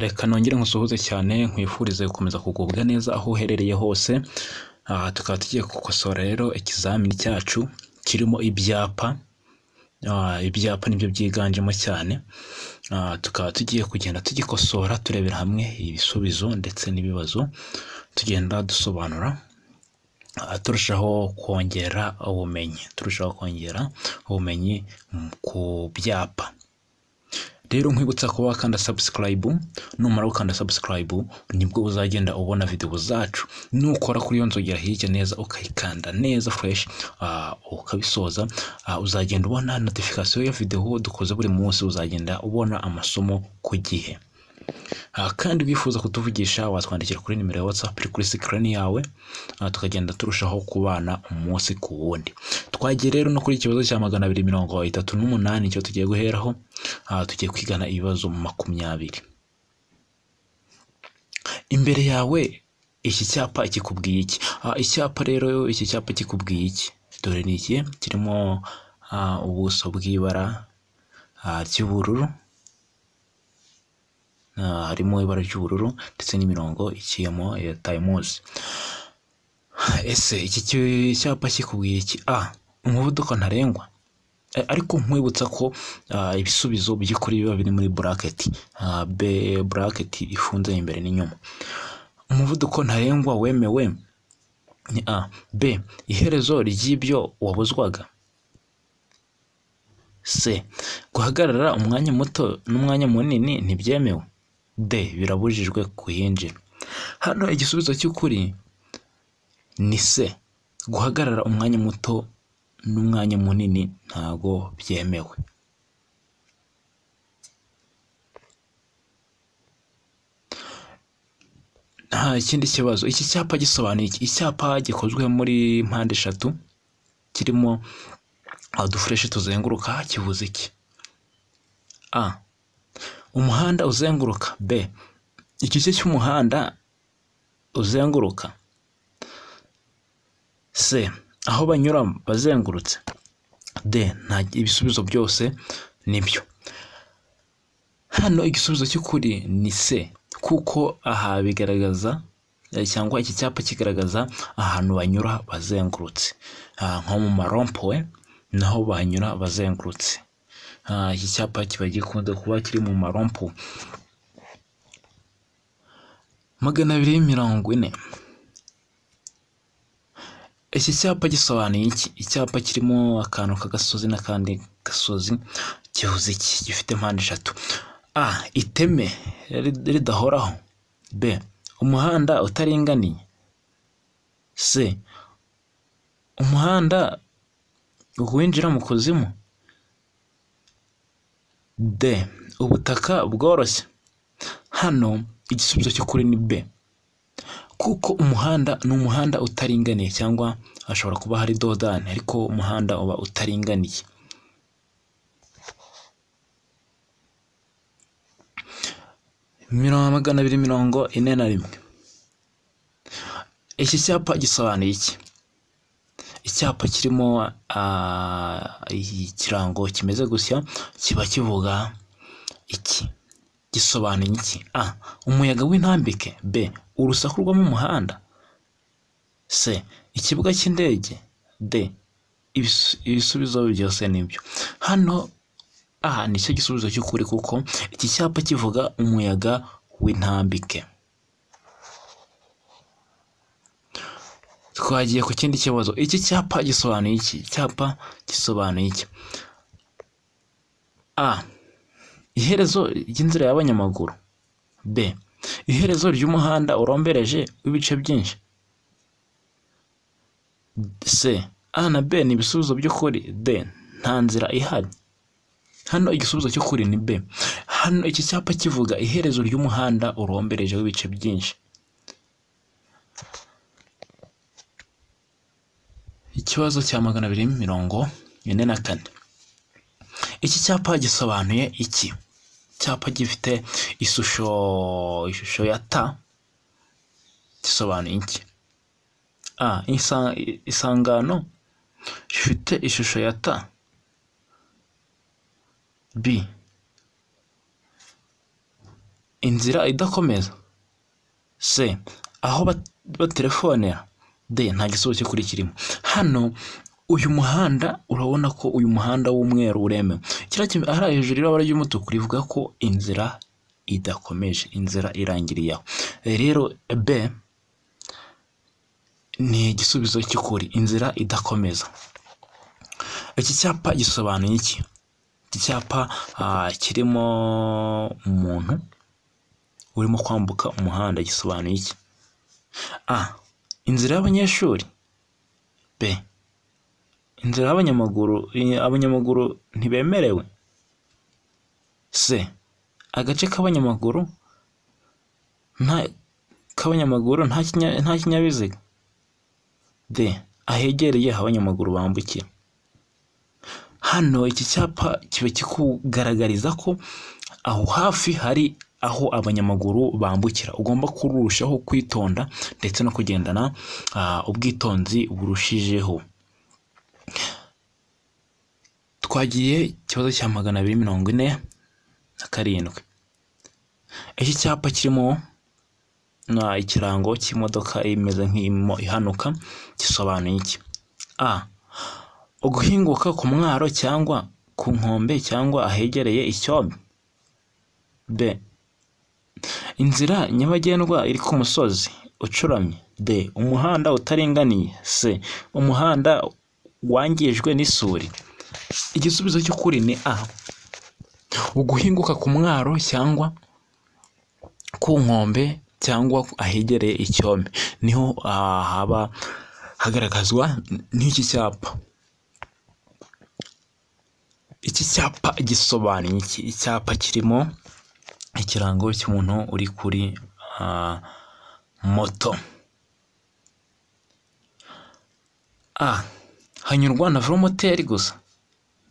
Reka nongere nkusuhuze cyane nkwifurize gukomeza kugubwa neza aho uherereye hose, aha tukaba tugiye gukosora rero ikizamini cyacu kirimo ibyapa, ibyapa nibyo byiganjemo cyane, tukaba tugiye kugenda tugikosora turebera hamwe ibisubizo ndetse n'ibibazo, tugenda dusobanura turushaho kongera ubumenyi, turushaho kongera ubumenyi ku byapa. Rero nkwibutsa kuba wakanda subscribe, numara gukanda subscribe nibwo uzagenda ubona video zacu, nukora kuri iyo nzogera hirya neza ukayikanda neza fresh, ukabisoza uzagenda ubona notification ya video dukoze buri munsi, uzagenda ubona amasomo ku gihe. Kandi wifuza kutuvugisha watwandikira kuri nimero ya WhatsApp iri kuri screen yawe, tukagenda turushaho kubana umunsi ku wundi. Twagiye rero no kuri ikibazo cya magana abiri mirongo itatu n'umunani, icyo tugiye guheraho, tugiye kwigana ibibazo makumyabiri. Imbere yawe iki cyapa kikubwiye iki? Icyapa rero iki cyapa kikubwiye iki? Dore ni iki, kirimo ubuso bw'ibara ry'ubururu, harimo ibara ry'ubururu ndetse n'imirongo iciyemo ya tayimuzi. Ese iki cyapa kikubwiye iki? A. Umuvuduko ntarengwa? Ariko nkwibutsa ko ibisubizo by'ukuri biba biri muri buraketi, B buraketi ifunze imbere n'inyuma. Umuvuduko ntarengwa wemewe ni A. B. Iherezo ry'ibyo wabuzwaga? C. Guhagarara umwanya muto n'umwanya munini ntibyemewe? D. Birabujijwe kuhinjira. Hano igisubizo cy'ukuri ni C. Guhagarara umwanya muto n'umwanya munini ntago byemewe. Nta kindi kibazo. Iki cyapa gisobanuye iki? Icyapa gikozwe muri mpande eshatu kirimo udufureshi tuzenguruka kivuze iki? A. Umuhanda uzenguruka. B. Igice cy'umuhanda uzenguruka. C. Aho banyura bazengurutse. D. Nta ibisubizo byose nibyo. Hano igisubizo cy'ukuri ni C kuko aha bigaragaza cyangwa iki cyapa kigaragaza ahantu banyura bazengurutse, nko mu marompuwe naho banyura bazengurutse. Iki cyapa kiba gikunze kuba kiri mu marompo. Magana abiri mirongo ine. Iki cyapa gisobanuye iki? Icyapa kirimo akantu k'agasozi n'akandi gasozi kivuze iki? Gifite mpande eshatu. A. Iteme ridahoraho. B. Umuhanda utaringaniye. C. Umuhanda winjira mu kuzimu. D. Ubutaka bworoshye. Hano igisubizo cy'ukuri ni B. Kuko umuhanda ni umuhanda utaringaniye cyangwa hashobora kuba hari dodani ariko umuhanda uba utaringaniye. Magana abiri mirongo ine na rimwe. Iki cyapa gisobanuye iki? Icyapa kirimo ikirango kimeze gutya kiba kivuga iki? Gisobanuye iki? A. Umuyaga w'intambike. B. Urusaku rwo mu muhanda. C. Ikibuga cy'indege. D. Ibisubizo byose nibyo. Hano A nicyo gisubizo cy'ukuri kuko iki cyapa kivuga umuyaga w'intambike. Twagiye ku kindi kibazo. Iki cyapa gisobanuye iki? Icyapa gisobanuye iki? A. Iherezo ry'inzira y'abanyamaguru. B. Iherezo ry'umuhanda urombereje w'ibice byinshi. C. A na B ni ibisubizo by'ukuri. D. Nta nzira ihari. Hano igisubizo cy'ukuri ni B. Hano iki cyapa kivuga iherezo ry'umuhanda urombereje w'ibice byinshi. Ikibazo cya magana abiri mirongo ine na kane. Iki cyapa gisobanuye iki? Icyapa gifite ishusho ishusho ya T gisobanuye iki? A. Isangano rifite ishusho ya T. B. inzira idakomeza se aho bat- batelefonera de nta gisubizo cyo kuri kirimo hano uyu muhanda urabona ko uyu muhanda w'umweru uremewe kiriya kime- hariya hejuru y'ibara ry'umutuku rivuga ko inzira idakomeje inzira irangiriye aho Eh, rero b ni igisubizo cy'ukuri inzira idakomeza iki cyapa gisobanuye iki iki cyapa ah, kirimo umuntu urimo kwambuka umuhanda gisobanuye iki a inzira y'abanyeshuri b inzira y'abanyamaguru i- abanyamaguru ntibemerewe c agace k'abanyamaguru nta k'abanyamaguru nta kinya- nta kinyabiziga d ahegereye aho abanyamaguru bambukira hano iki cyapa kiba kikugaragariza ko aho hafi hari aho abanyamaguru bambukira ugomba kurushaho kwitonda ndetse no kugendana ah, ubwitonzi burushijeho twagiye ikibazo cya magana abiri mirongo ine na karindwi iki cyapa kirimo na ikirango cy'imodoka imeze nk'imo ihanuka gisobanuye iki a uguhinguka ku mwaro cyangwa ku nkombe cyangwa ahegereye icyombe b inzira nyabagendwa iri ku musozi ucuramye d umuhanda utaringaniye c umuhanda wangijwe n'isuri igisubizo cy'ukuri ni a uguhinguka ku mwaro cyangwa ku nkombe cyangwa ahegereye icyombe niho ah, haba hagaragazwa n'iki cyapa iki cyapa gisobanuye iki icyapa kirimo ikirango cy'umuntu uri kuri ah, moto a hanyurwa na velomoteri gusa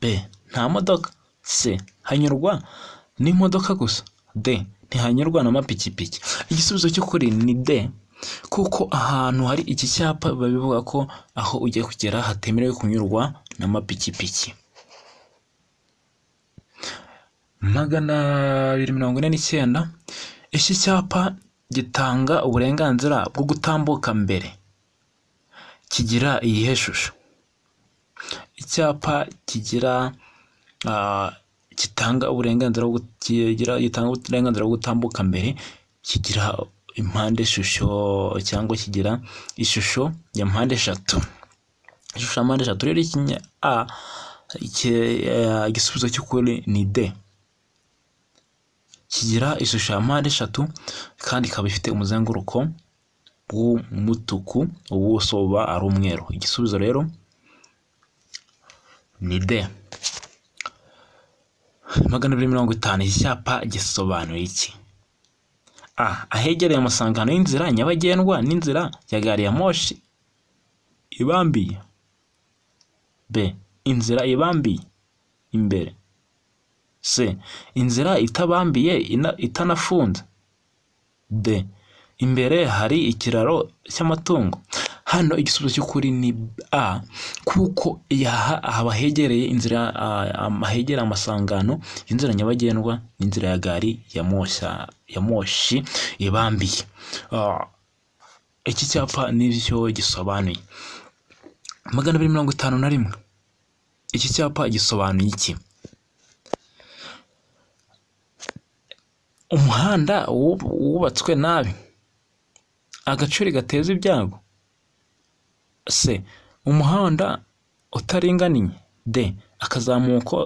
b nta modoka c hanyurwa n'imodoka gusa d ntihanyurwa n'amapikipiki igisubizo cy'ukuri ni d kuko ahantu hari iki cyapa biba bivuga ko aho ugiye kugera hatemerewe kunyurwa n'amapikipiki magana abiri mirongo ine n'icyenda iki cyapa gitanga uburenganzira bwo gutambuka mbere kigira iyihe shusho icyapa kigira ah, gitanga uburenganzira bwo gu- kigira gitanga uburenganzira bwo gutambuka mbere kigira impande shusho cyangwa kigira ishusho ya mpande eshatu ishusho ya mpande eshatu rero ikinya a iki- eh, igisubizo cy'ukuri ni d kigira ishusho ya mpande eshatu kandi ikaba ifite umuzenguruko w'umutuku ubuso buba ari umweru igisubizo rero ni de magana abiri mirongo itanu iki cyapa gisobanuye iki a ahegereye amasangano y'inzira nyabagendwa n'inzira ya gari ya moshi ibambiye b inzira ibambiye imbere c inzira itabambiye ina- itanafunze d imbere hari ikiraro cy'amatungo hano igisubizo cy'ukuri ni a kuko yaha haba hegereye inzira ah, am- hegereye amasangano inzira nyabagendwa n'inzira ya gari ya mosha ya moshi ibambiye Ah, iki cyapa nibyo gisobanuye magana abiri mirongo itanu na rimwe iki cyapa gisobanuye iki umuhanda wub- wubatswe nabi agacuri gateza ibyago c umuhanda utaringaniye d akazamuko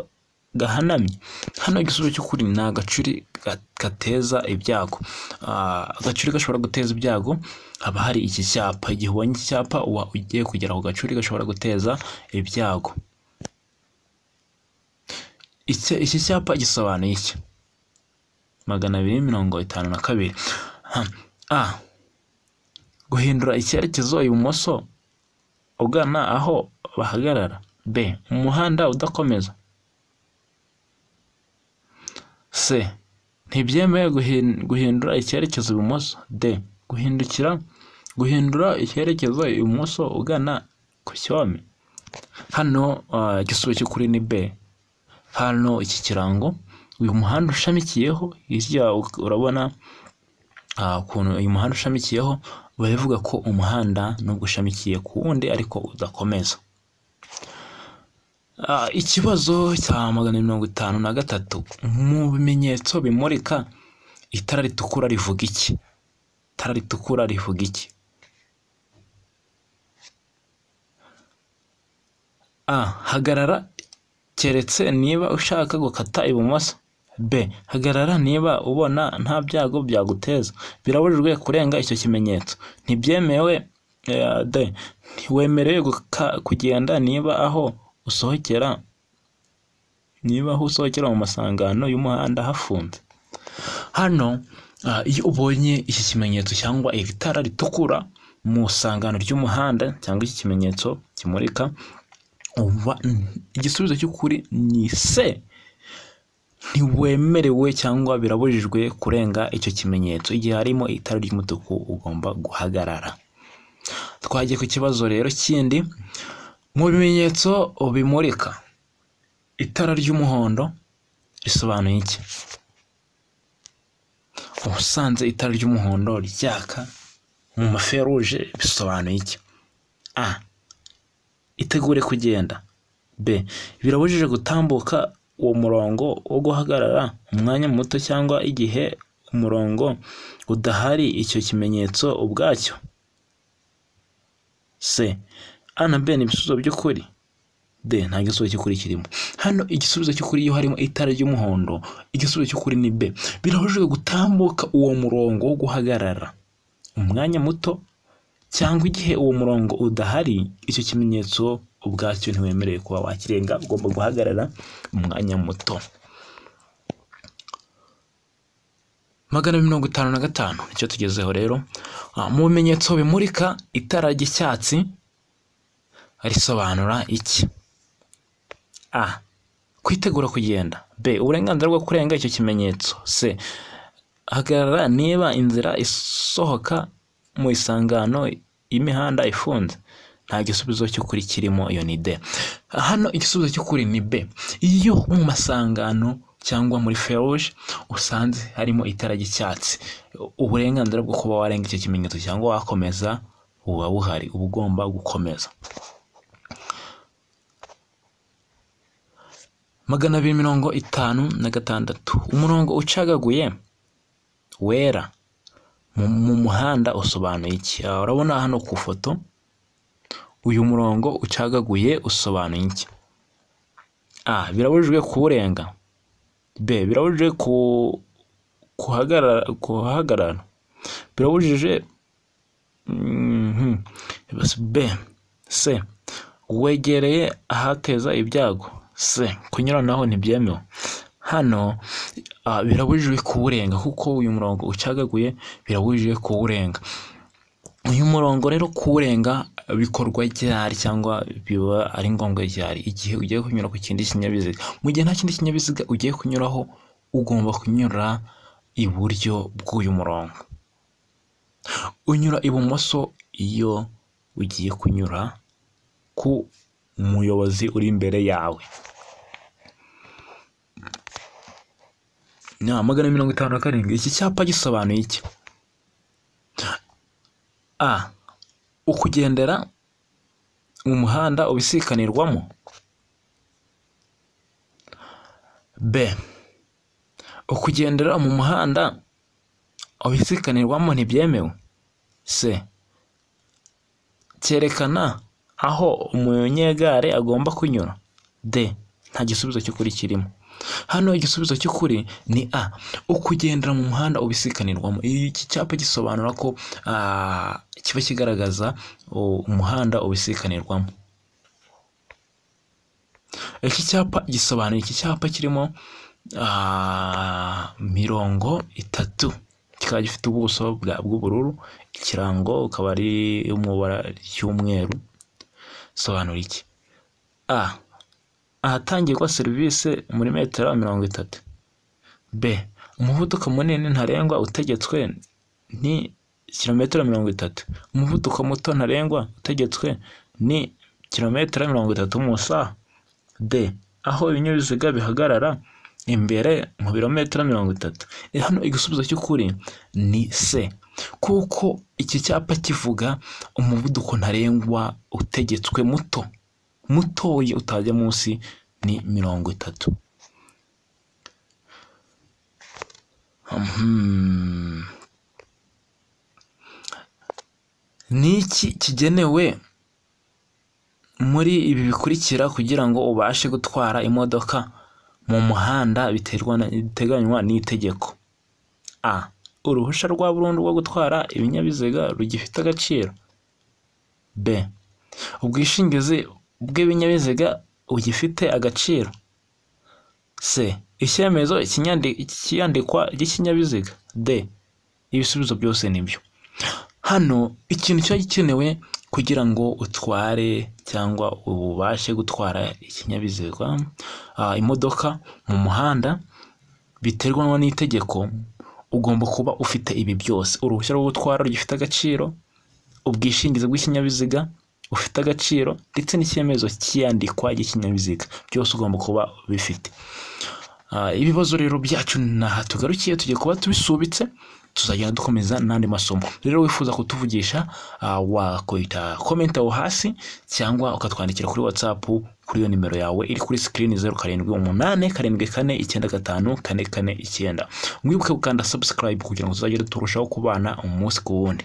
gahanamye hano igisubizo cy'ukuri ni agacuri ga- gateza ibyago Ah, agacuri gashobora guteza ibyago haba hari iki cyapa igihe ubonye iki cyapa uba ugiye kugera ku gacuri gashobora guteza ibyago iki iki cyapa gisobanuye iki magana abiri mirongo itanu na kabiri Ha, a guhindura icyerekezo ibumoso ugana aho bahagarara b umuhanda udakomeza c ntibyemewe guhin- guhindura icyerekezo ibumoso d guhindukira guhindura icyerekezo ibumoso ugana ku cyome hano ah, igisubizo cy'ukuri ni b hano iki kirango uyu muhanda ushamikiyeho hirya urabona ah, ukuntu uyu muhanda ushamikiyeho baravuga ko umuhanda nubwo ushamikiye ku wundi ariko udakomeza Ah, ikibazo cya magana abiri mirongo itanu na gatatu mu bimenyetso bimurika itara ritukura rivuga iki itara ritukura rivuga iki a hagarara keretse niba ushaka gukata ibumoso b hagarara niba ubona nta byago byaguteza birabujijwe kurenga icyo kimenyetso ntibyemewe eh, d ntiwemerewe guka- kugenda niba aho usohokera niba aho usohokera mu masangano y'umuhanda hafunze hano ah, iyo ubonye iki kimenyetso cyangwa iri tara ritukura mu sangano ry'umuhanda cyangwa iki kimenyetso kimurika uba igisubizo cy'ukuri ni se ntiwemerewe cyangwa birabujijwe kurenga icyo kimenyetso igihe harimo itara ry'umutuku ugomba guhagarara twagiye ku kibazo rero kindi mu bimenyetso bimurika itara ry'umuhondo risobanuye iki ubusanzwe itara ry'umuhondo ryaka mu maferuje bisobanuye iki a itegure kugenda b birabujije gutambuka uwo murongo wo guhagarara umwanya muto cyangwa igihe umurongo udahari icyo kimenyetso ubwacyo c a na b ni ibisubizo by'ukuri d nta gisubizo cy'ukuri kirimo hano igisubizo cy'ukuri iyo harimo itara ry'umuhondo igisubizo cy'ukuri ni b birabujijwe gutambuka uwo murongo wo guhagarara umwanya muto cyangwa igihe uwo murongo udahari icyo kimenyetso ubwacyo ntiwemerewe kuba wakirenga ugomba guhagarara umwanya muto magana abiri mirongo itanu na gatanu nicyo tugezeho rero Ah, mu bimenyetso bimurika itara ry'icyatsi risobanura iki a kwitegura kugenda b uburenganzira bwo kurenga icyo kimenyetso c hagarara niba inzira isohoka mu isangano y'imihanda ifunze nta gisubizo cy'ukuri kirimo iyo ni d hano igisubizo cy'ukuri ni b iyo mu masangano cyangwa muri feruje usanze harimo itara ry'icyatsi uburenganzira bwo kuba warenga icyo kimenyetso cyangwa wakomeza buba buhari uba ugomba gukomeza magana abiri mirongo itanu na gatandatu umurongo ucagaguye wera mu mu muhanda usobanuye iki Ah, urabona hano ku ifoto uyu murongo ucagaguye usobanuye iki a birabujijwe kuwurenga b birabujijwe ku kuhagarara kuhahagarara birabujije mhm, b c wegereye ahateza ibyago c kunyuranaho ntibyemewe hano ah, birabujijwe kuwurenga kuko uyu murongo ucagaguye birabujijwe kuwurenga uyu murongo rero kuwurenga bikorwa ryari cyangwa biba ari ngombwa ryari igihe ugiye kunyura ku kindi kinyabiziga mu gihe nta kindi kinyabiziga ugiye kunyuraho ugomba kunyura iburyo bw'uyu murongo unyura ibumoso iyo ugiye kunyura ku muyobozi uri imbere yawe na magana mirongo itanu na karindwi iki cyapa gisobanuye iki a ukugendera mu muhanda ubisikanirwamo b ukugendera mu muhanda ubisikanirwamo ntibyemewe c cyerekana aho umunyegare agomba kunyura d nta gisubizo cy'ukuri kirimo hano igisubizo cy'ukuri ni a ukugendera mu muhanda ubisikanirwamo Iyi- iki cyapa gisobanura ko ah, kiba kigaragaza u- umuhanda ubisikanirwamo iki cyapa gisobanura iki cyapa kirimo ah, mirongo itatu kikaba gifite ubuso bwa- bw'ubururu ikirango ukaba ari mu ibara ry'umweru sobanura iki a ahatangirwa serivisi muri metero mirongo itatu b umuvuduko munini ntarengwa utegetswe ni kilometero mirongo itatu umuvuduko muto ntarengwa utegetswe ni kilometero mirongo itatu mu isaha d aho ibinyabiziga bihagarara imbere mu birometero mirongo itatu hano igisubizo cy'ukuri ni se kuko iki cyapa kivuga umuvuduko ntarengwa utegetswe muto mutoya utajya munsi ni mirongo itatu Mhm. ni iki kigenewe muri ibi bikurikira kugira ngo ubashe gutwara imodoka mu muhanda biterwa na- biteganywa n'itegeko a uruhushya rwa burundu rwo gutwara ibinyabiziga rugifite agaciro b ubwishingizi bw'ibinyabiziga bugifite agaciro c icyemezo ikinyandi- cy'iyandikwa ry'ikinyabiziga d ibisubizo byose ni byo hano ikintu kiba gikenewe kugira ngo utware cyangwa ubashe gutwara ikinyabiziga ah, imodoka mu muhanda biterwa n'itegeko ugomba kuba ufite ibi byose uruhushya rwo gutwara rugifite agaciro ubwishingizi bw'ikinyabiziga bufite agaciro ndetse n'icyemezo cy'iyandikwa ry'ikinyabiziga byose ugomba kuba ubifite Ah, ibibazo rero byacu ni aha tugarukiye tugiye kuba tubisubitse tuzagenda dukomeza n'andi masomo rero wifuza kutuvugisha ah, wakwita komenti aho hasi cyangwa ukatwandikira kuri whatsapp kuri iyo nimero yawe iri kuri sikirini zeru karindwi umunani karindwi kane icyenda gatanu kane kane icyenda mwibuke gukanda subscribe kugira ngo tuzagere turushaho kubana umunsi ku wundi